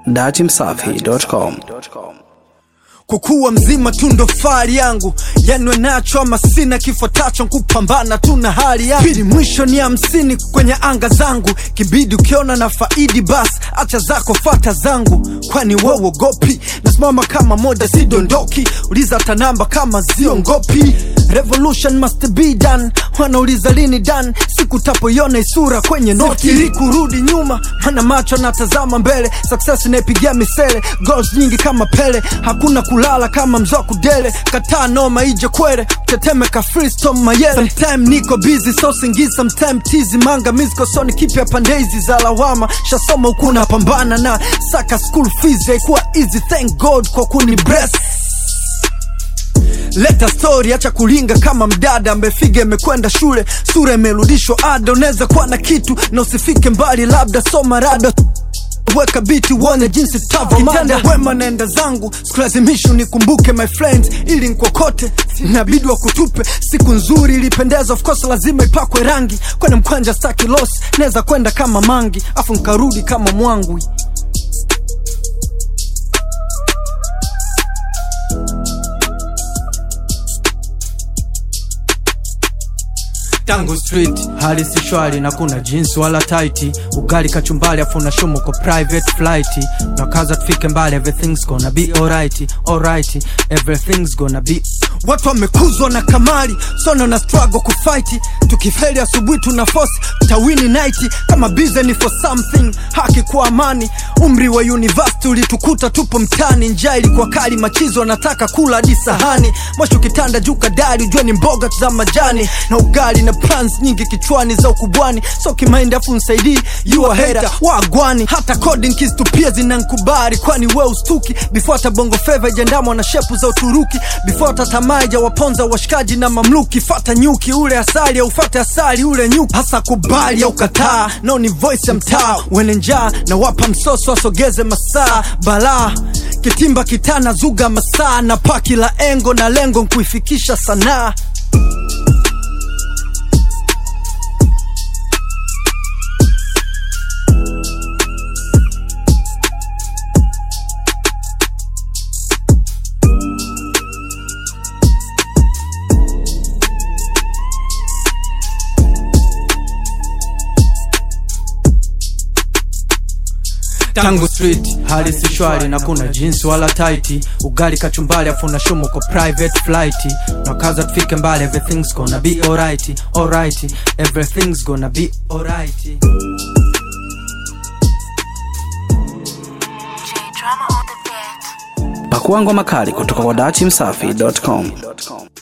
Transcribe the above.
datimsafi.com. kukuwa mzima tu ndo fahari yangu yanwe nacho ama sina kifuatacho kupambana tu na hali yangu pili mwisho ni hamsini kwenye anga zangu kibidi ukiona na faidi bas acha zako fata zangu kwani wewogopi nasimama kama moja sidondoki uliza hata namba kama ziongopi revolution must be done wanauliza lini dan siku tapoiona isura kwenye noti ili kurudi nyuma mana macho natazama mbele success inaipigia misele goals nyingi kama pele hakuna kulala kama mzoku dele kataa noma ije kwere tetemeka freestone mayele sometime niko busy so singi sometime tizi manga misko soni kipya pande hizi za lawama shasoma huku napambana na saka school fees haikuwa easy thank god kwa kuni bless leta story acha kulinga kama mdada amefiga imekwenda shule sura imerudishwa ada unaweza kuwa na kitu na usifike mbali labda soma rada weka biti uone jinsi tavomanda wema naenda zangu sikulazimishi unikumbuke my friends ili nkokote inabidi wa kutupe siku nzuri ilipendeza of course lazima ipakwe rangi kwene mkwanja staki los naweza kwenda kama mangi afu nkarudi kama mwangwi tangu street hali si shwari na kuna jeans wala taiti ugali kachumbali afu na shumu kwa private flight na kaza tufike mbali everything's gonna be alright alright everything's gonna be watu wamekuzwa na kamari sono na struggle kufight tukifeli asubuhi tuna force tawini night kama busy for something haki kwa amani umri wa university ulitukuta tupo mtani njaa ilikuwa kali machizo anataka kula hadi sahani mwisho kitanda juu kadari ujue ni mboga za majani na ugali na plans nyingi kichwani za ukubwani so kimaindi afu nsaidii yua hera wagwani hata coding keys tu pia zinankubari kwani we ustuki before hata bongo feva ijandamwa na shepu za uturuki before hata tamaa ijawaponza washikaji na mamluki fata nyuki ule asali au fata asali ule nyuki hasa kubali au kataa nao ni voice ya mtaa wene njaa na wapa msoso asogeze masaa balaa kitimba kitana zuga masaa na paki la engo na lengo nkuifikisha sanaa tangu street hali si shwari na kuna jeans wala taiti ugali kachumbali afu na shumu kwa private flight na kaza tufike mbali everything's gonna be alright alright everything's gonna be alright Pakua ngoma kali kutoka kwa datimsafi.com.